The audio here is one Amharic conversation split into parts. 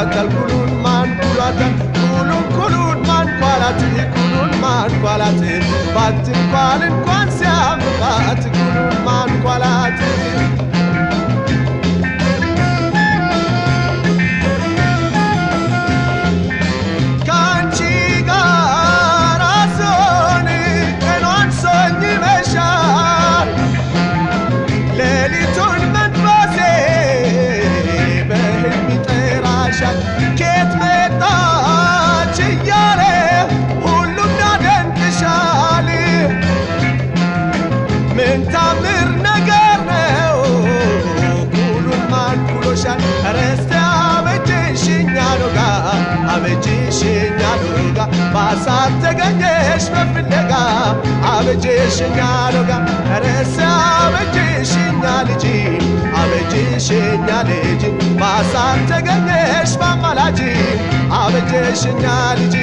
ኩሏታል ኩሉን ማን ኩሏታል ኩሉን ኩሉን ማንኳላት ኩሉን ማንኳላት ባትንኳል እንኳን ሲያምባት ኩሉን ማንኳላት ከአንቺ ጋር አሶን ቀኗን ሶኝ ይመሻል ሌሊቱን መንፈሴ በህልም ይጠራሻል ኬት መጣች እያለ ሁሉም ያደንቅሻል ምን ታምር ነገር ነው ኩሉን ማን ኩሎሻል ረስተ አበጅሽኛ ሎጋ አበጅሽኛ ሎጋ በአሳብ ተገኘሽ በፍለጋ አበጅሽኛ ሎጋ ረስተ አበጅሽኛ ልጅ አበጅሽኛ ልጅ በአሳብ ተገኘሽ በአማላጅ አበጀሽኛ ልጅ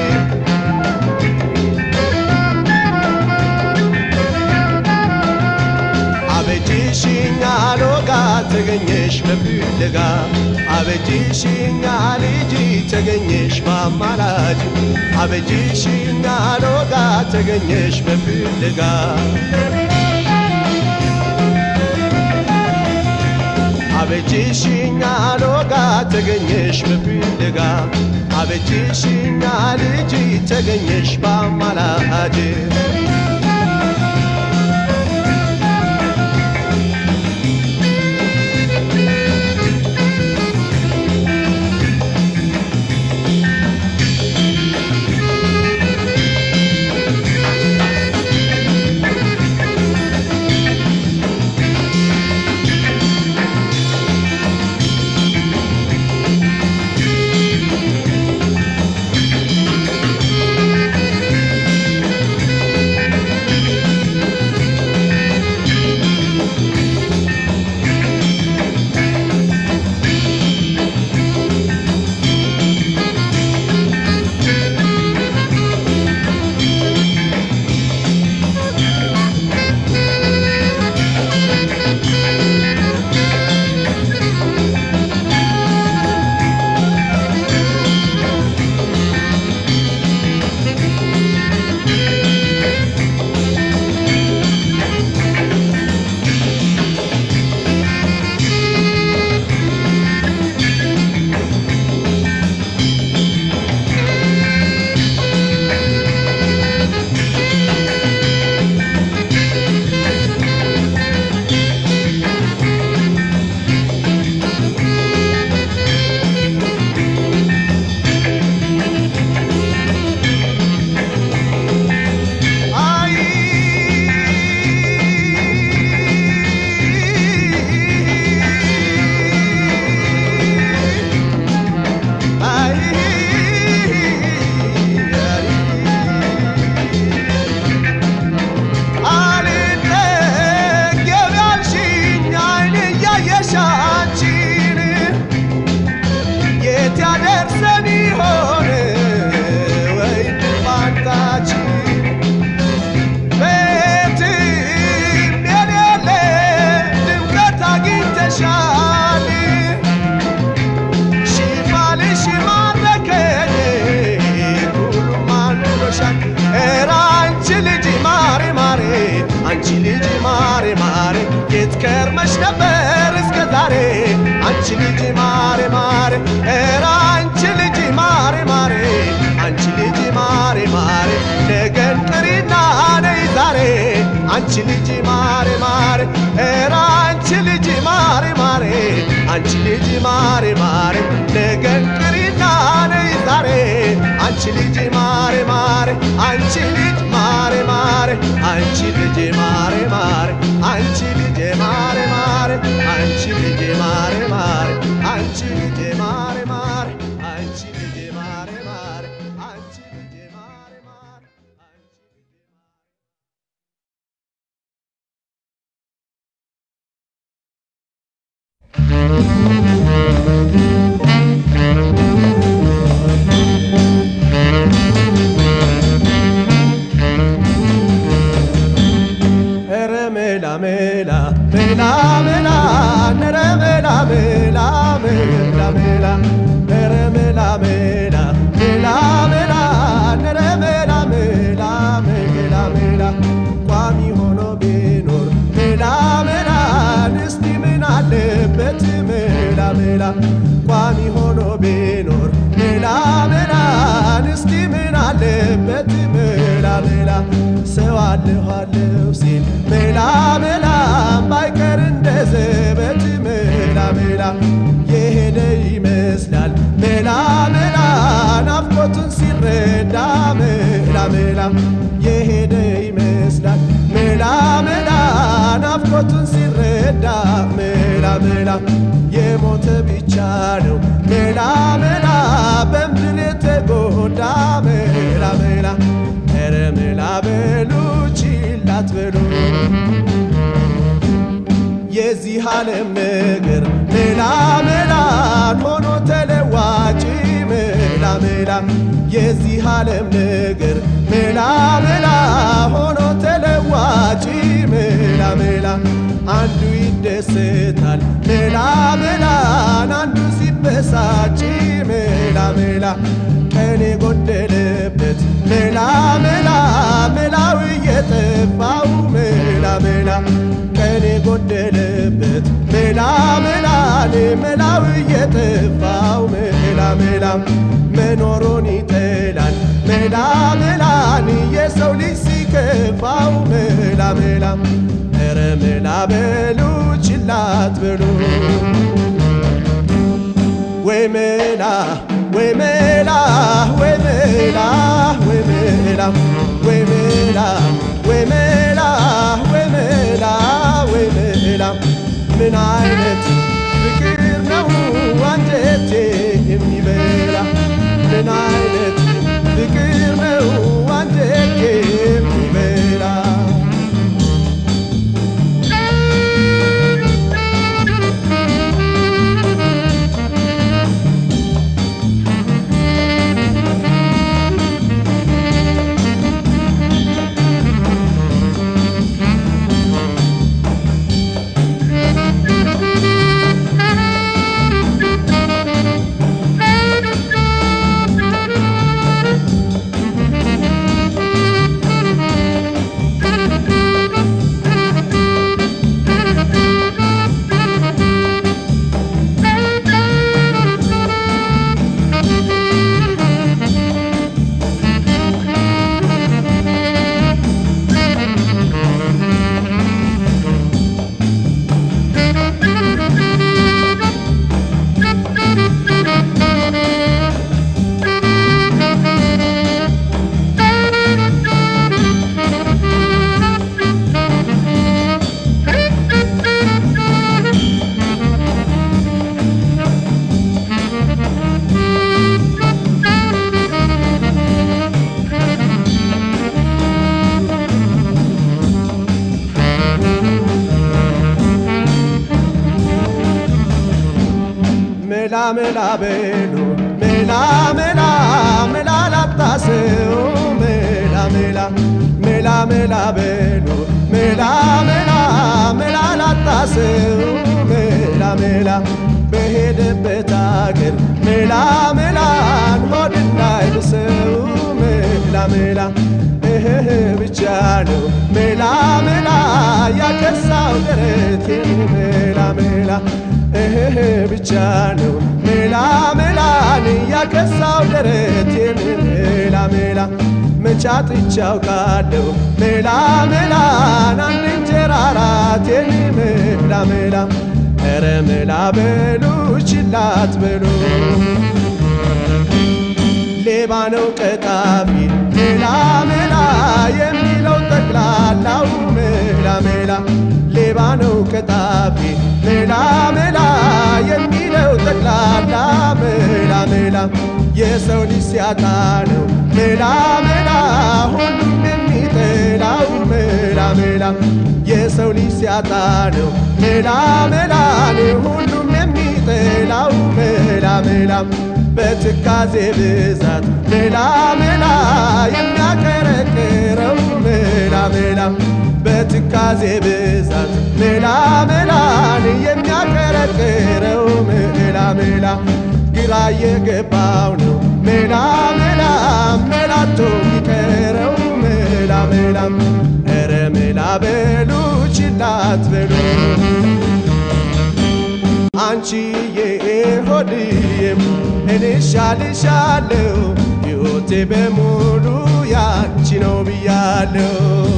አበጅሽኛ ሎጋ ተገኘሽ በፍለጋ አበጅሽኛ ልጅ ተገኘሽ በአማላጅ አበጅሽኛ ሎጋ ተገኘሽ በፍለጋ አበጅሽኛ ሎጋ ተገኘሽ በፍለጋ አበጅሽኛ ልጅ ተገኘሽ በአማላጅ ከርመሽ ነበር እስከ ዛሬ አንቺ ልጅ ማሬ ማሬ ኧረ አንቺ ልጅ ማሬ ማሬ አንቺ ልጅ ማሬ ማሬ ነገን ቅሪና ነይ ዛሬ አንቺ ልጅ ማሬ ማሬ ኧረ አንቺ ልጅ ማሬ ማሬ አንቺ ልጅ ማሬ ማሬ ነገን ቅሪና ነይ ዛሬ አንቺ ልጅ ማሬ ማሬ አንቺ ልጅ ማሬ ማሬ አንቺ ልጅ ማሬ ማሬ አንቺ ልጅ ማሬ ማሬ አንቺ ልጅ ማሬ ማሬ አንቺ ልጅ ማሬ ማሬ አንቺ ልጅ ማሬ ማሬ አንቺ ልጅ ማሬ ማሬ አንቺ ልጅ ኧረ ሜላ ሜላ ሜላ ሜላ ኧረ ሜላ ሜላ ሜላ ሜላ ኧረ ሜላ ቋሚ ሆኖ ቢኖር ሜላ ሜላን እስቲ ምን አለበት ሜላ ሜላ ሰው አለሁ አለሁ ሲል ሜላ ሜላ ባይቀር እንደ ዘበት ሜላ ሜላ የሄደ ይመስላል ሜላ ሜላ ናፍቆቱን ሲረዳ ሜላ ሜላ የሄደ ይመስላል ሜላ ሜላ ናፍቆቱን ሲረዳ ሜላ ሜላ የሞተ ብቻ ነው ሜላ ሜላ በምድር የተጎዳ ሜላ ሜላ ኧረ ሜላ በሉ ችላ አትበሉ የዚህ ዓለም ነገር ሜላ ሜላን ሆኖ ተለዋጭ ሜላ ሜላ የዚህ ዓለም ነገር ሜላ ሜላ ሆኖ ተለዋጭ ሜላ ሜላ አንዱ ይደሰታል ሜላ ሜላን አንዱ ሲበሳጭ ሜላ ሜላ ቀን የጎደለበት ሜላ ሜላ ሜላው እየጠፋው ሜላ ሜላ ቀን የጎደለበት ሜላ ሜላን ሜላው እየጠፋው ሜላ ሜላ መኖሩን ይጠላል ሜላ ሜላን የሰው ልጅ ሲከፋው ሜላ ሜላ ኧረ ሜላ በሉ ችላት በሉ ወይ ሜላ ወይ ሜላ ወይ ሜላ ወይ ሜላ ወይ ሜላ ወይ ሜላ ወይ ሜላ ወይ ሜላ ምን አይነት ፍቅር ነው አንጀቴ የሚበላ ምን አይነት ፍቅር ነው አንጀቴ የሚበላ ሜላ ሜላ በሉ ሜላ ሜላ ሜላ ላጣሰው ሜላ ሜላ ሜላ ሜላ በሉ ሜላ ሜላ ሜላ ላጣሰው ሜላ ሜላ በሄደበት አገር ሜላ ሜላን ሆድ እንዳይብሰው ሜላ ሜላ እህህ ብቻ ነው ሜላ ሜላ ያከሳው ደረቴን ሜላ ሜላ እህህ ብቻ ነው ሜላ ሜላን ያከሳው ደረቴን ሜላ ሜላ መቻጥቻ አውቃለሁ ሜላ ሜላን አንድ እንጀራ አራቴን ሜላ ሜላ ኧረ ሜላ በሉ ችላት በሉ ሌባ ነው ቀጣፊ ሜላ ሜላ የሚለው ጠቅላላው ሜላ ሜላ ሌባ ነው ቀጣፊ ሜላ ሜላ የሚለው ጠቅላላ ሜላ ሜላ የሰው ልጅ ሲያጣ ነው ሜላ ሜላ ሁሉም የሚጠላው ሜላ ሜላ የሰው ልጅ ሲያጣ ነው ሜላ ሜላ ሁሉም የሚጠላው ሜላ ሜላ በትካዜ ብዛት ሜላ ሜላ የሚያከረክረው ሜላ ሜላ በትካዜ ብዛት ሜላ ሜላን የሚያከረክረው ሜላ ሜላ ግራ የገባው ነው ሜላ ሜላ ሜላቶ የሚቀረው ሜላ ሜላ ኧረ ሜላ በሉ ችላት በሉ አንቺዬ ሆድዬም እኔ ሻልሻለሁ ሕይወቴ በሙሉ ያንቺ ነው ብያለሁ።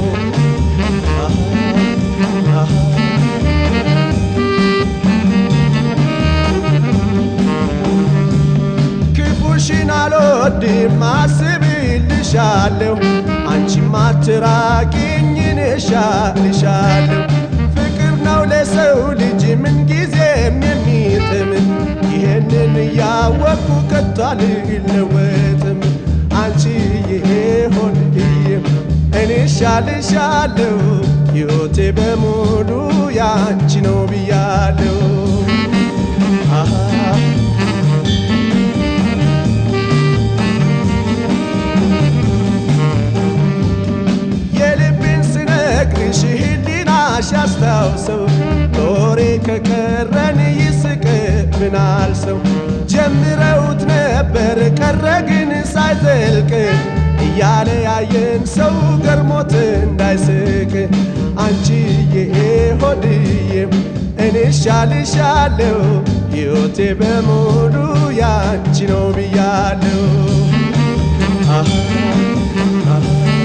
ክፉሽን አልወድም አስብልሻለሁ አንቺም አትራቂኝ እኔ እሻልሻለሁ ፍቅር ነው ለሰው ልጅ ምንጊዜም የሚጥም ይህንን እያወቅኩ ከቶ አልለወጥም አንቺዬ ሆድዬ እኔ እሻልሻለሁ ሕይወቴ በሙሉ ያንቺ ነው ብያለሁ አሃ የልቤን ስነግርሽ ህሊናሽ ያስታውሰው ኖሬ ከቀረን ይስቅብናል ሰው ጀምረውት ነበር ቀረ ግን ሳይዘልቅ እያለ ያየን ሰው ገርሞት እንዳይስቅ አንቺዬ ሆድዬ እኔ ሻልሻለሁ ሕይወቴ በሙሉ ያንቺ ነው ብያለሁ አሃ አሃ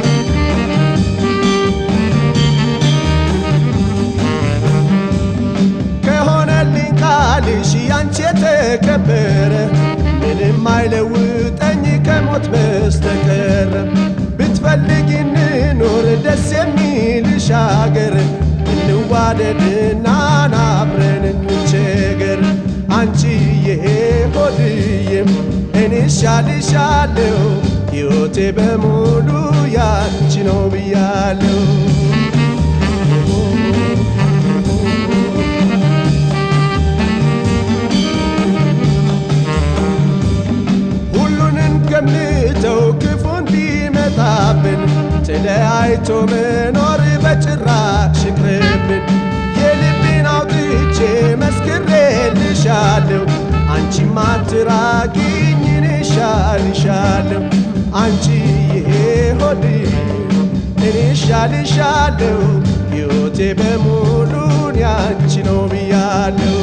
ከሆነልኝ ቃልሽ ያንቺ የተከበረ ምንም አይለውጠኝ ከሞት በስተቀር ብትፈልጊ እንኖር ደስ የሚልሽ አገር እንዋደድና አብረን እንቸገር አንቺዬ ሆድዬም እኔ ሻልሻለሁ ሕይወቴ በሙሉ ያንቺ ነው ብያለሁ ሁሉንም ገምተው ክፉን ቢመጣብን ተለያይቶ መኖር በጭራሽ ይቅርብን። የልቤን አውጥቼ መስክሬልሻለሁ አንቺም አትራቂኝ እኔ እሻልሻለሁ አንቺዬ ሆድዬ እኔ እሻልሻለሁ ሕይወቴ በሙሉን ያንቺ ነው ብያለሁ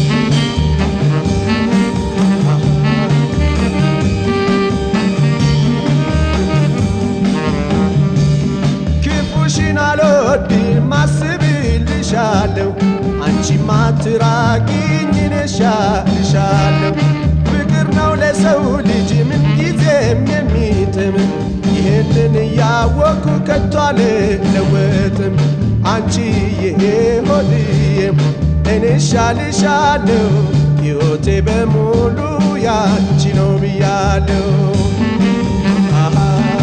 ክፉሽን አልወድም አስብልሻለሁ አንቺም አትራቂኝ እኔ እሻልሻለሁ ፍቅር ነው ለሰው ልጅ ምንጊዜም የሚጥም ይህንን እያወቅኩ ከቶ አልለወጥም አንቺዬ ሆድዬም እኔ እሻልሻለሁ ሕይወቴ በሙሉ ያንቺ ነው ብያለሁ አሃ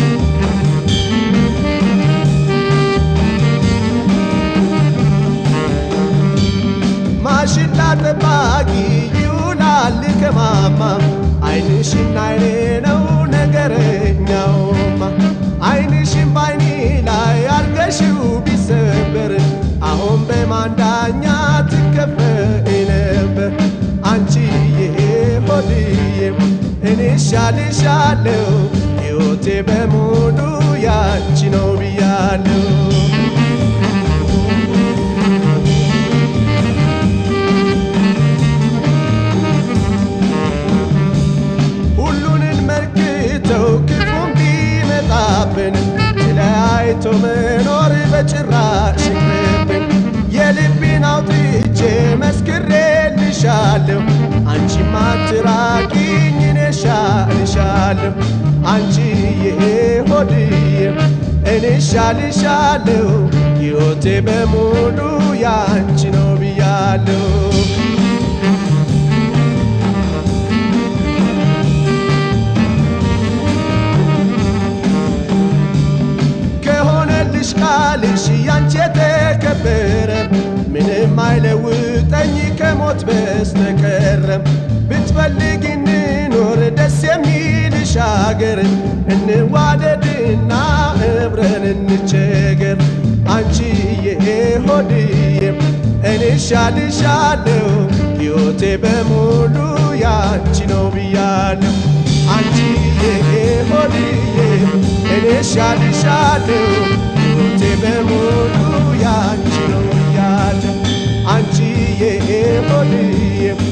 ማሽላ ጠባቂ ይውላል ከማማ አይንሽና አይኔ ነው ነገረኛውማ አይንሽን ባይኔ ላይ አርገሽው ቢሰበር አሁን በማንዳኛ ትከፈይ ነበር አንቺዬ ሆድዬም እኔ ሻልሻለሁ ሕይወቴ በሙሉ ያንቺ ነው ብያለሁ ሁሉንን መርክተው ክፉም ቢመጣብን ተለያይቶ መኖር በጭራሽ ይቅርብን። የልቤን አውጥቼ መስክሬልሻለሁ አንቺም አትራቂኝ እኔ እሻልሻለሁ አንቺዬ ሆድዬ እኔ እሻልሻለሁ ሕይወቴ በሙሉ ያንቺ ነው ብያለሁ ከሆነልሽ ቃልሽ ያንቺ የተከበረ ምንም አይለውጠኝ ከሞት በስተቀረም ብትፈልጊ እንኖር ደስ የሚልሽ አገር እንዋደድና እብረን እንቸገር አንቺዬ ሆድዬም እኔ ሻልሻለሁ ሕይወቴ በሙሉ ያንቺ ነው ብያለሁ አንቺዬ ሆድዬ እኔ ሻልሻለሁ ሕይወቴ በሙሉ ያንቺ ነው ብያለሁ አንቺዬ ሆድዬ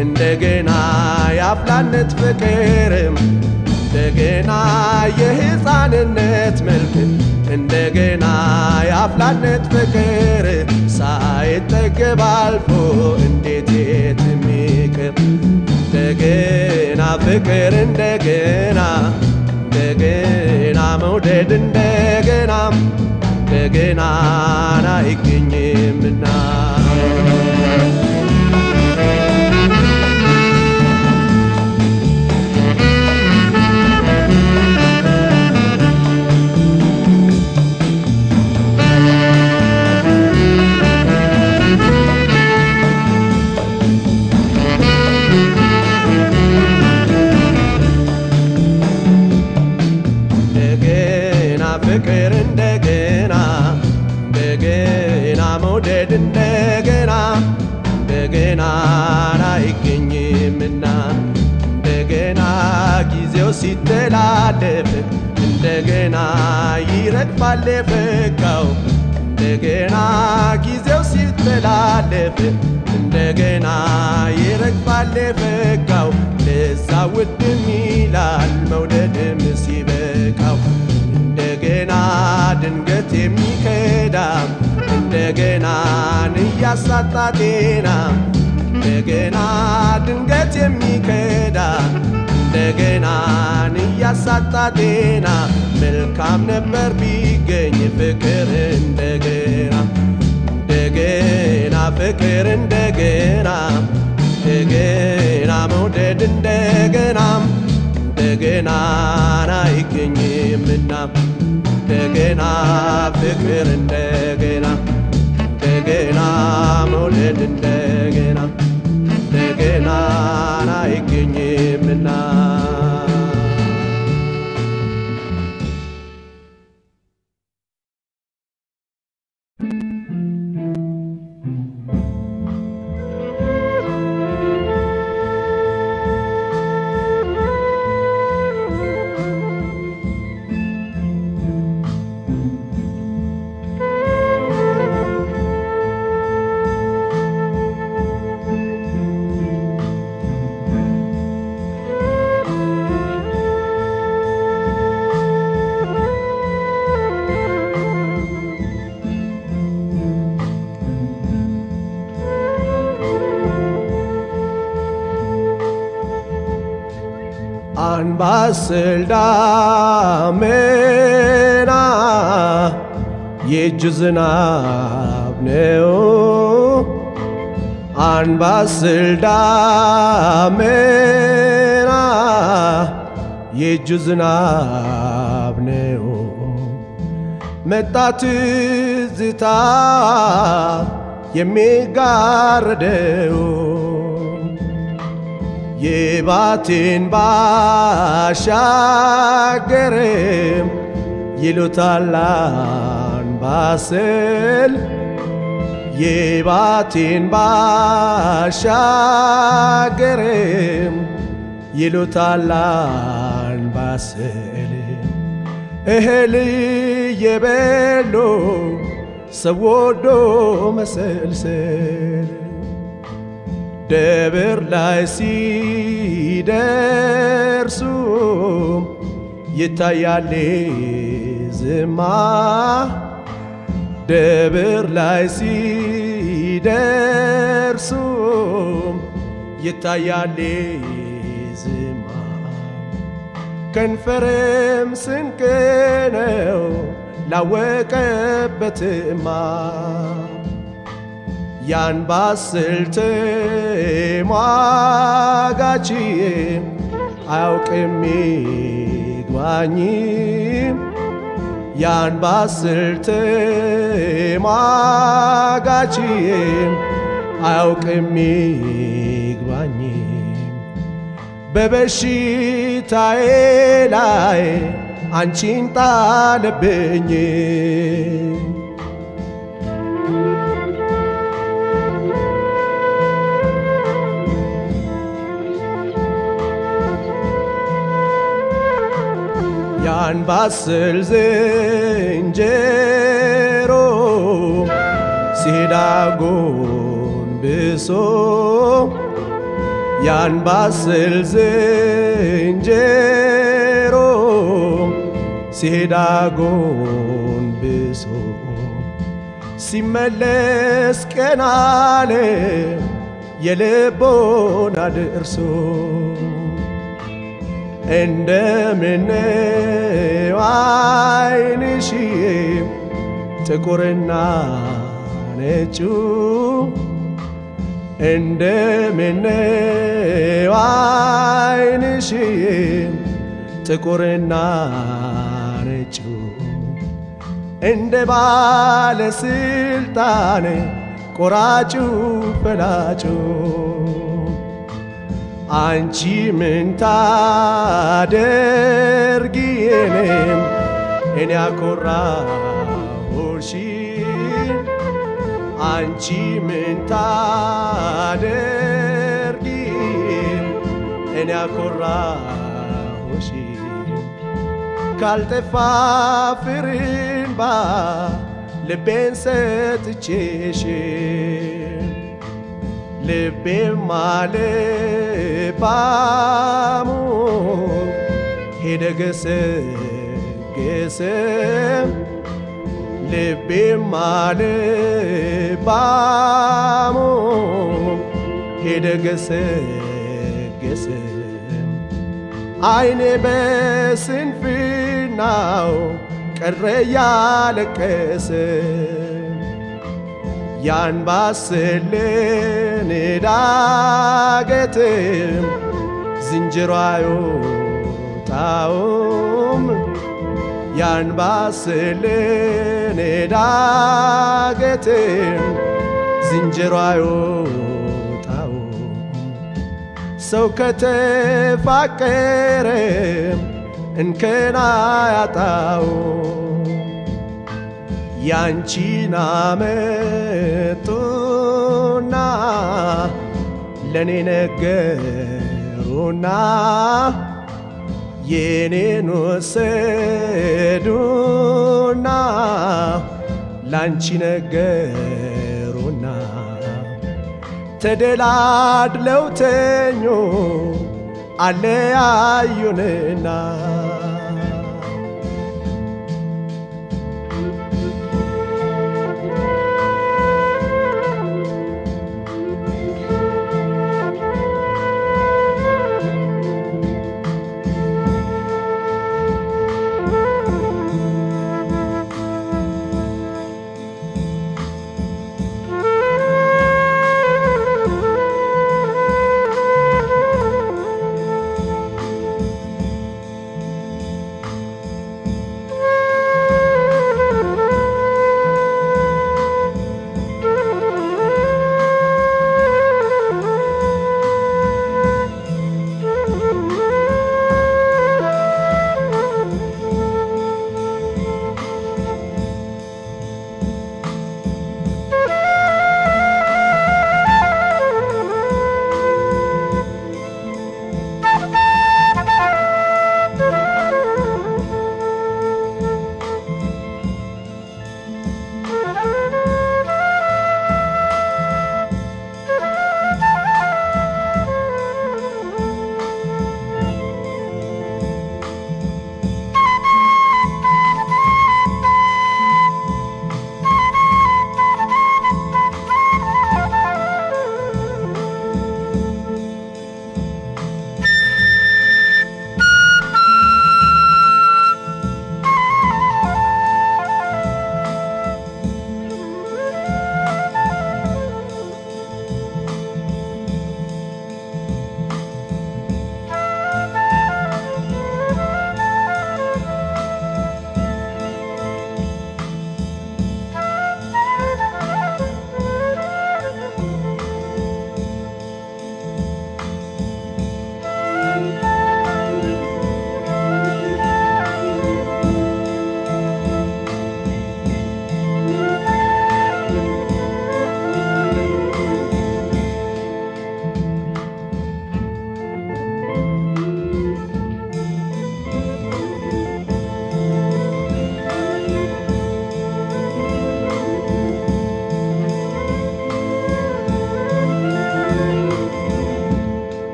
እንደገና የአፍላነት ፍቅርም እንደገና የሕፃንነት መልክ እንደገና የአፍላነት ፍቅር ሳይጠገብ አልፎ እንዴት የትም ይቅር እንደገና ፍቅር እንደገና እንደገና መውደድ እንደገና እንደገና አይገኝምና እንደገና ፍቅር እንደገና እንደገና መውደድ እንደገና እንደገና አይገኝምና እንደገና ጊዜው ሲተላለፍ እንደገና ይረግፋል የፈካው እንደገና ጊዜው ሲተላለፍ እንደገና ይረግፋል የፈካው ለዛ ውድም ይላል መውደድም ሲበቃው እንደገና ድንገት የሚከዳ እንደገና እያሳጣ ጤና እንደገና ድንገት የሚከዳ እንደገና እያሳጣ ጤና መልካም ነበር ቢገኝ ፍቅር እንደገና እንደገና ፍቅር እንደገና እንደገና መውደድ እንደገና እንደገና አይገኝምና እንደገና ፍቅር እንደገና እንደገና መውደድ እንደገና እንደገና አይገኝምና አንባስል ዳመና የእጅ ዝናብ ነው። አንባስል ዳመና የእጅ ዝናብ ነው። መጣ ትዝታ የሚጋረደው የባቴን ባሻገርም ይሉታል አንባሰል የባቴን ባሻገርም ይሉታል አንባሰል እህል የበሎ ሰው ወዶ መሰልሰል ደብር ላይ ሲደርሱ ይታያል ዝማ ደብር ላይ ሲደርሱ ይታያል ዝማ ከንፈርም ስንቅ ነው ላወቀበትማ ያን ባስልት ሟጋች አያውቅም ይግባኝ ያን ባስልት ሟጋች አያውቅም ይግባኝ በበሽታዬ ላይ አንቺን ጣለብኝ ያን ባስል ዝንጀሮ ሲዳጎን ብሶ ያንባስል ዝንጀሮ ሲሄድ አጎንብሶ ሲመለስ ቀና አለ የልቦና ደርሶ እንደምነው ዓይንሽዬ ጥቁርና ነጩ እንደምነው ዓይንሽዬ ጥቁርና ነጩ እንደ ባለስልጣን ቆራጩ ፈላጩ አንቺ ምን ታደርጊ እኔም እኔ ያኮራሁሽ አንቺ ምን ታደርጊ እኔ ያኮራሁሽ ካልጠፋ ፍርንባ ልቤን ሰጥቼሽ ልቤም አልባሙ ሄደ ገሰገሰ ልቤም አልባሙ ሄደ ገሰገሰ አይኔ በስንፍናው ቀረ ያለቀሰ ያን ባስልን ዳገትም ዝንጀሮ አይወጣውም ያን ባስልን ዳገትም ዝንጀሮ አይወጣውም ሰው ከተፋቀረ እንከን አያጣውም ያንቺን አመጡና ለኔ ነገሩና የኔን ወሰዱና ላንቺ ነገሩና ተደላድለው ተኞ አለያዩንና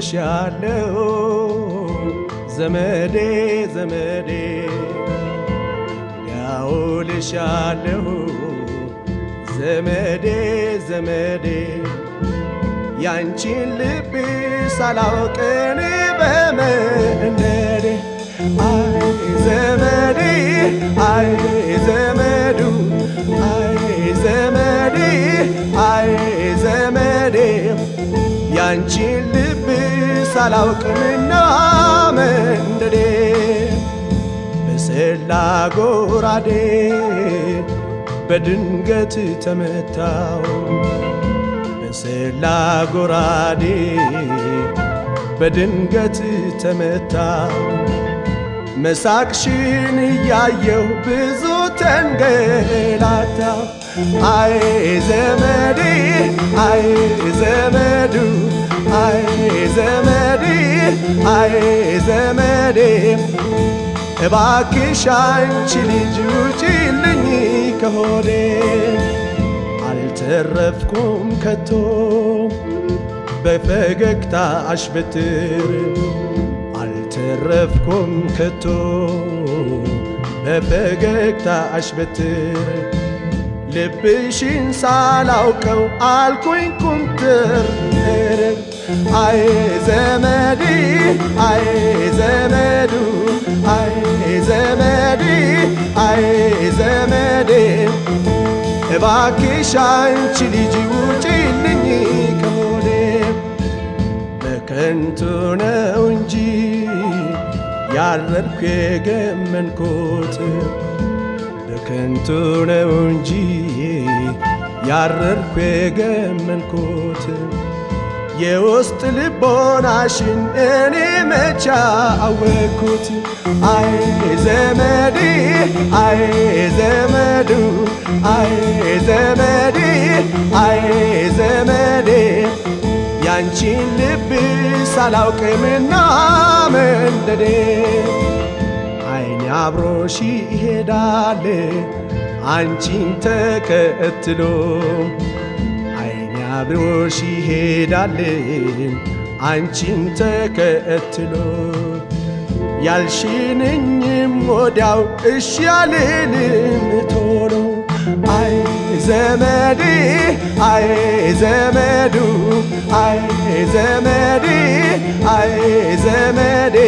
ዳውልሻለሁ ዘመዴ ዘመዴ ዳውልሻለሁ ዘመዴ ዘመዴ ያንቺን ልብ ሳላውቅን በመንደዴ አይ ዘመዴ አይ ዘመዱ አይ ዘመዴ አይ ዘመዴ ያንቺን ልብ ሳላውቅምና መንደዴ በሰላ ጎራዴ በድንገት ተመታው በሰላ ጎራዴ በድንገት ተመታው መሳቅሽን እያየሁ ብዙ ተንገላታው አይ ዘመዴ አይ ዘመዱ አይ ዘመዴ አይ ዘመዴ እባክሽ አንቺ ልጅ ውጪልኝ ከሆዴ አልተረፍኩም ከቶ በፈገግታ አሽበትር አልተረፍኩም ከቶ በፈገግታ አሽበትር ልብሽን ሳላውቀው አልኩኝ ኩምትር አይ ዘመዴ አይ ዘመዱ አይ ዘመዴ አይ ዘመዴ እባክሽ አንቺ ልጅ ውጪልኝ ከሆዴ በከንቱ ነው እንጂ ያረርኩ የገመንኩት በከንቱ ነው እንጂ ያረርኩ የገመንኩት የውስጥ ልቦናሽን እኔ መቻ አወቅኩት አይ ዘመዴ አይ ዘመዱ አይ ዘመዴ አይ ዘመዴ ያንቺን ልብ ሳላውቅምና መንደዴ አይኔ አብሮሽ ይሄዳል አንቺን ተከትሎ አይኔ አብሮሽ ይሄዳል አንቺን ተከትሎ ያልሽንኝም ወዲያው እሺ ያልልም ቶሎ አይ ዘመዴ አይ ዘመዱ አይ ዘመዴ አይ ዘመዴ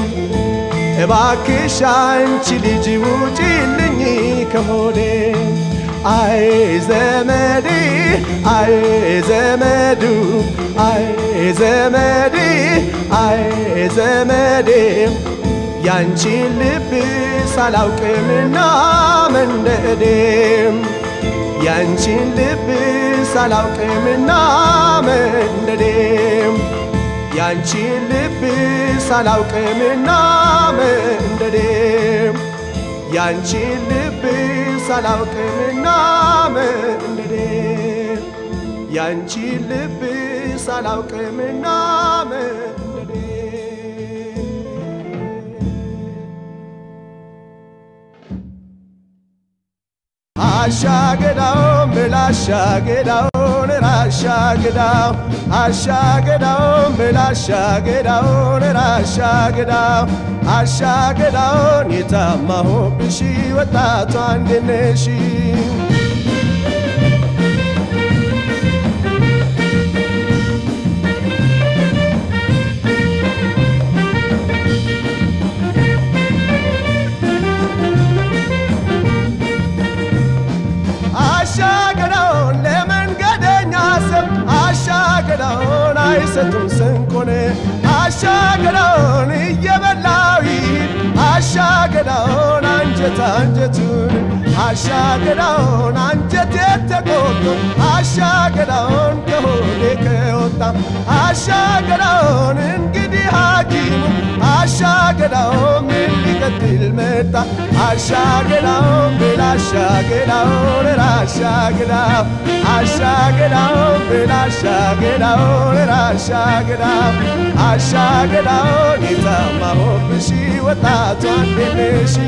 እባክሽ አንቺ ልጅ ውጪልኝ ከሆዴ አይ ዘመዴ አይ ዘመዱ አይ ዘመዴ አይ ዘመዴ ያንቺን ልብ ሳላውቅምና መንደዴ ያንቺን ልብ ሳላውቅምና መንደዴ ያንቺን ልብ ሳላውቅምና መንደዴ ያንቺን ልብ ሳላውቅምና መንደዴ ያንቺን ልብ ሳላውቅምና መንደዴ አሻገዳው ምላሻገዳውን ራሻገዳው አሻገዳውን ምላሻገዳውን ራሻገዳው አሻገዳውን የታማሁብሽ ወጣቷ እንድነሽ አሻገዳውን ለመንገደኛ ሰብ አሻገዳውን አይሰጡም ስንቁን አሻገዳውን እየበላው ይሂድ አሻገዳውን አንጀት አንጀቱን አሻገዳውን አንጀት የተቆጡ አሻገዳውን ከሆዴ ከወጣ አሻገዳውን እንግዲህ ሐኪሙ አሻገዳውን ምን ሊቀጥል መጣ አሻገዳውን ብል አሻገዳውን ራሻገዳው አሻገዳውን ብል አሻገዳውን ራሻገዳው አሻገዳውን የታማሁብሽ ወጣቷ እንዴነሽ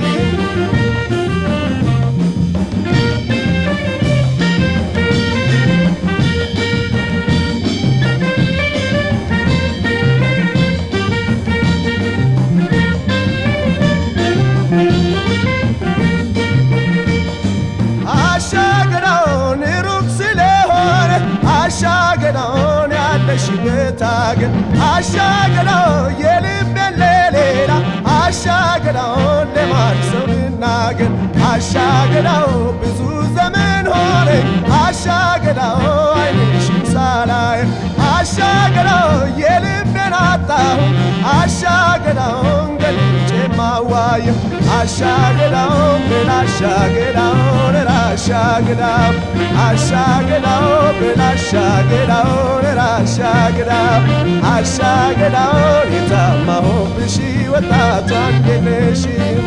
ባለሽበት አገር አሻገዳው የልቤን ለሌላ አሻገዳው ለማን ሰው ልናገር አሻገዳው ብዙ ዘመን ሆነ አሻገዳው አይንሽን ሳላይ አሻገዳው የልቤን አጣሁ አሻገዳውን ገልጬ ማዋየ አሻገዳውን ብል አሻገዳውን ራሻገዳው አሻገዳው ብል አሻገዳውን ራሻገዳው አሻገዳውን የታማሁብሽ ወጣቷ እንዴነሽም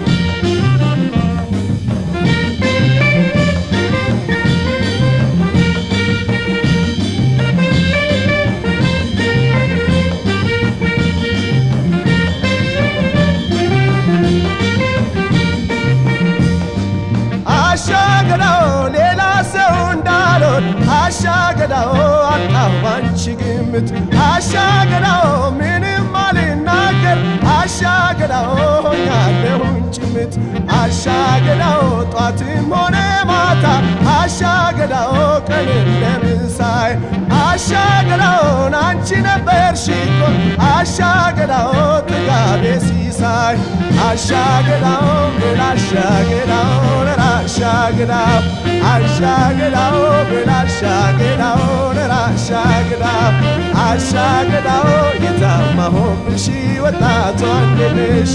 አሻገዳው ሌላ ሰው እንዳልሆን አሻገዳው አጣሁ ባንቺ ግምት አሻገዳው ምንም አልናገር አሻገዳው ሆኛለሁኝ ጭምት አሻገዳው ጧትም ሆነ ማታ አሻገዳው ቀንም ለምሳይ አሻገዳውን አንቺ ነበርሽ እኮ አሻገዳው ጥጋቤ ሲሳይ አሻገዳው ብል አሻገዳውን ራሻገዳው አሻገዳው ብል አሻገዳውን ራሻገዳው አሻገዳው የታማሁብሽ ወጣቷ እንዴነሽ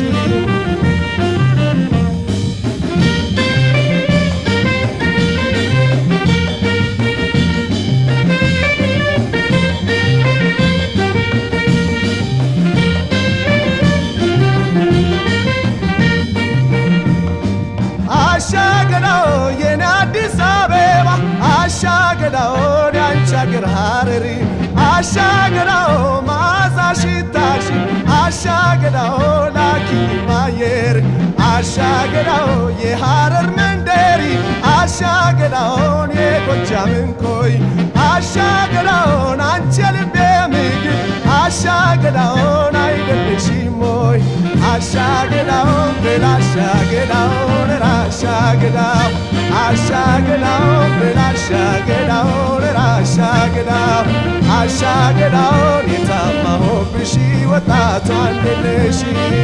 አሻገዳው የኔ አዲስ አበባ አሻገዳውን ያንቺ አገር ሐረሪ አሻገዳው መዓዛ ሽታሽ አሻገዳው ላኪ ማየር አሻገዳው የሐረር መንደሪ አሻገዳውን የጎጃምን ኮይ አሻገዳውን አንቺ የልቤ ምግብ አሻገዳውን አይደለሽም ሞይ አሻገዳውን ብል አሻገዳውን ራሻገዳው አሻገዳውን ብል አሻገዳውን ራሻገዳው አሻገዳውን የታማሁብሽ ወጣቷ እንዴነሽ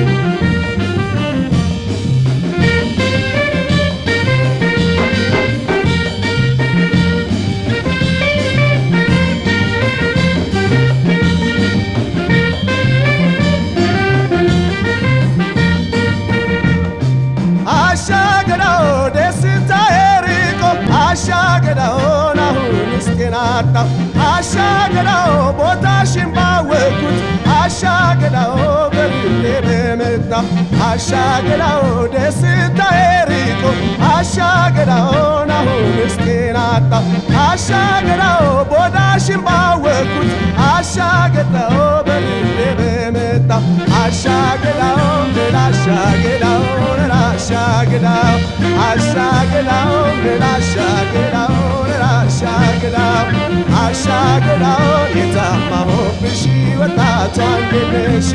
አሻገዳው ደስታዬ ርቆ አሻገዳውን አሁን እስቴናጣው አሻገዳው ቦታሽን ባወቅኩት አሻገዳው በልቤ በመጣው አሻገዳው ደስታዬ ርቆ አሻገዳውን አሁን እስቴናጣው አሻገዳው ቦታሽን ባወቅኩት አሻገዳው በልቤ በመጣው አሻገዳውን ብል አሻገዳውን ራሻገዳው አሻገዳውን ብል አሻገዳውን ራሻገዳው አሻገዳውን የታማሁብሽ ወጣቷ እንዴነሽ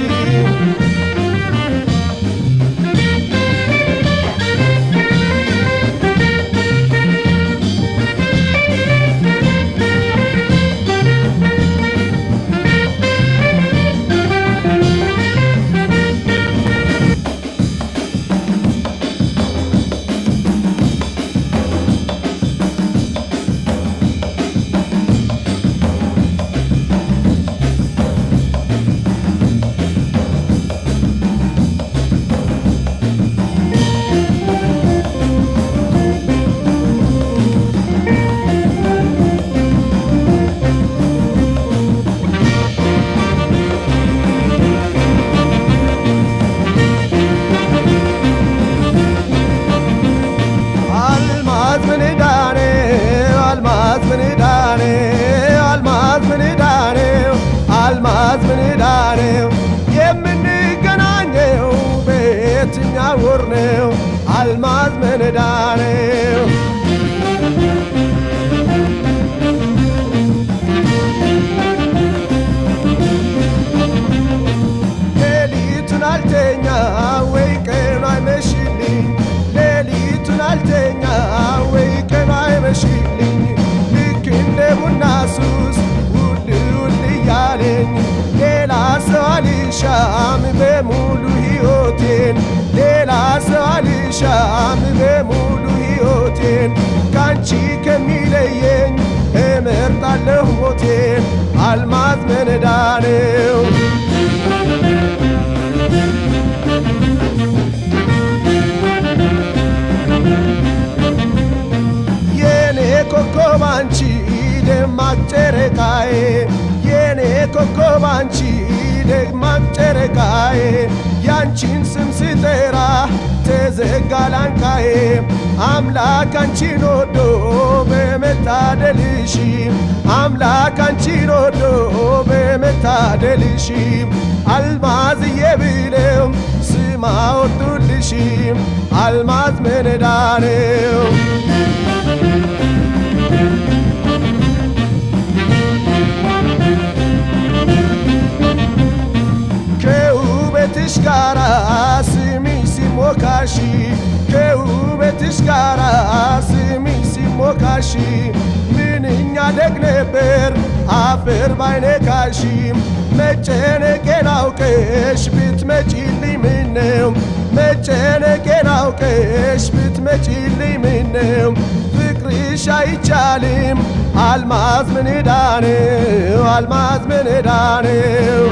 ካንቺ ከሚለየኝ እመርጣለሁ ሞቴን አልማዝ መነዳነው የኔ ኮከብ አንቺ ደማቅ ጨረቃዬ የኔ ኮከብ አንቺ ደማቅ ጨረቃዬ ያንቺን ስም ስጠራ ተዘጋ ላንቃዬ አምላክ አንቺን ወዶ በመታደልሽ አምላክ አንቺን ወዶ በመታደልሽ አልማዝዬ ብለው ስም አወጡልሽ አልማዝ መነዳነው ከውበትሽ ጋራ ስሚ ሲሞካሺ ከውበትሽ ጋራ ስሚ ሲሞካሺ ምንኛ ደግ ነበር አፈር ባይነካሺ መጨነቄን አውቀሽ ብትመጪልኝ ምነው መጨነቄን አውቀሽ ብትመጪልኝ ምነው ፍቅርሽ አይቻልም አልማዝ ምን ዕዳ ነው አልማዝ ምን ዕዳ ነው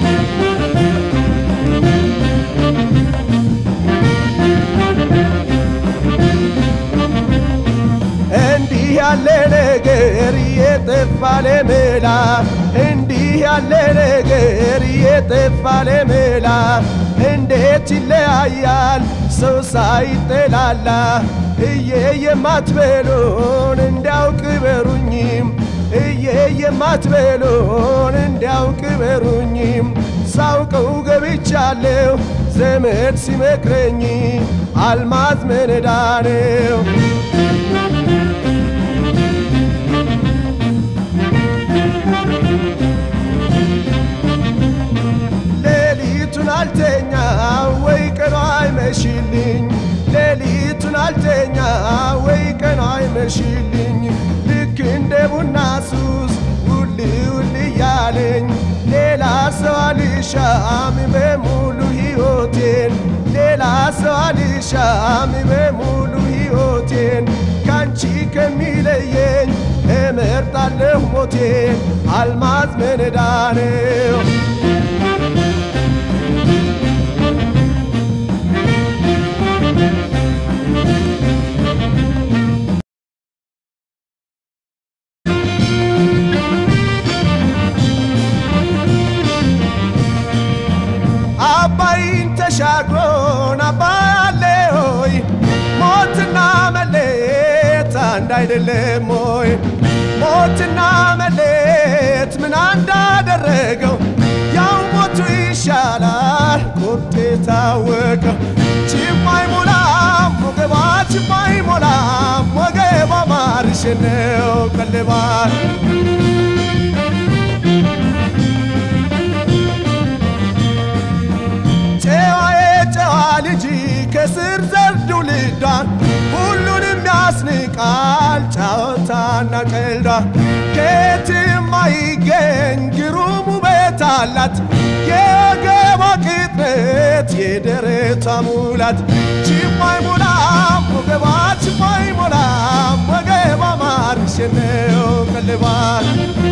እንዲህ ያለ ነገር የጠፋ ለመላ እንዲህ ያለ ነገር የጠፋ ለመላ እንዴት ይለያያል ሰው ሳይጠላላ እየ የማትበሉን እንዲያውቅ በሩኝም እየ የማትበሉን እንዲያውቅ በሩኝም ሳውቀው ገብቻለሁ ዘመድ ሲመክረኝ አልማዝ መነዳነው ሌሊቱን አልተኛ ወይ ቀኗ አይመሽልኝ ሌሊቱን አልተኛ ወይ ቀኗ አይመሽልኝ ልክ እንደ ቡና ሱስ ውል ውል እያለኝ ሌላ ሰው አልሻም በሙሉ ሕይወቴን ሌላ ሰው አልሻም በሙሉ ሕይወቴን ካንቺ ከሚለየኝ እመርጣለሁ ሞቴን አልማዝ መነዳነው አባይን ተሻግሮን አባይ አለ ሆይ ሞትና መለየት አንድ አይደለም ሆይ ሞትና መለየት ምን እንዳደረገው ያው ሞቱ ይሻላል ቁርጥ የታወቀው ችማይ ሞላም ወገባ ችማይ ሞላም ወገባ ማርሽ ነው ቀልባል ጨዋዬ ጨዋ ልጅ ከስር ዘርዱ ልዷን ሁሉንም ያስንቃል ጫወታና ቀልዷ ከየትም አይገኝ ግሩም ውበት አላት የወገቧ ቅጥነት የደረቷ ሙላት ችማይ ሞላም ወገቧ ችማይ ሞላም ወገቧ ማርሽ ነው ቀልባል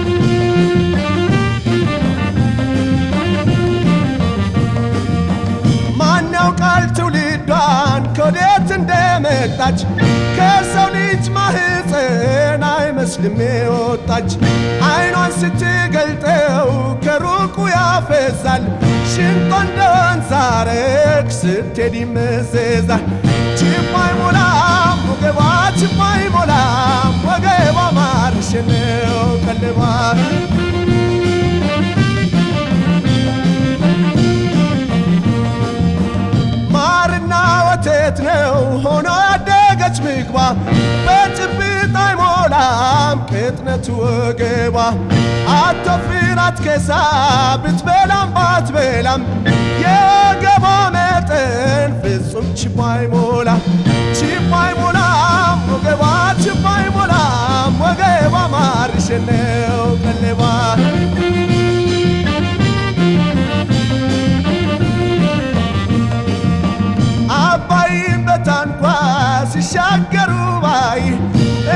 ማን ያውቃል ትውልዷን ከወዴት እንደመጣች ከሰው ልጅ ማህፀን አይመስልም የወጣች አይኗን ስትገልጠው ከሩቁ ያፈዛል ሽንጧ እንደ ወንዝ ሐረግ ስትሄድ ይመዘዛል ችማይ ሞላም ወገቧ ችማይ ሞላም ወገቧ ማርሽ ነው ቀልቧል ማርና ወተት ነው ሆኖ ያደገች ምግቧ በጭብጥ አይሞላም ቅጥነቱ ወገቧ አቶፍር አትከሳ ብትበላም ባትበላም የወገቧ መጠን ፍጹም ችቦ አይሞላ ችቦ አይሞላም ወገቧ ችቦ አይሞላም ወገቧ ማርሽ ነው ቀለቧ አባይን በታንኳ ሲሻገሩ ባይ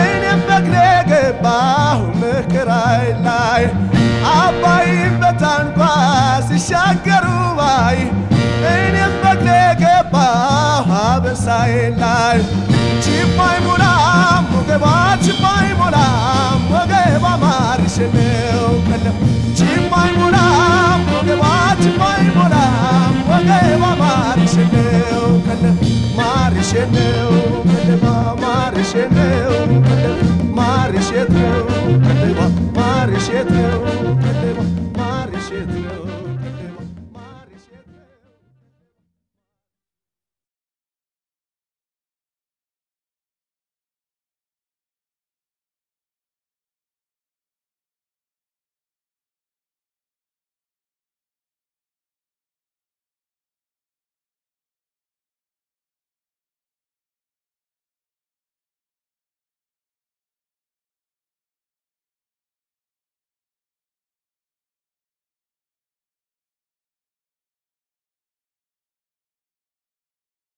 ሲሻገሩ ባይ እኔም በግሌ ገባሁ አበሳዬ ላይ ችባይ ሙላም ወገባ ችባይ ሙላም ወገባ ማርሽ ነው ቀለም ችባይ ሙላም ወገባ ችባይ ሙላም ወገባ ማርሽ ነው ቀለም ማርሽ ነው ቀለማ ማርሽ ነው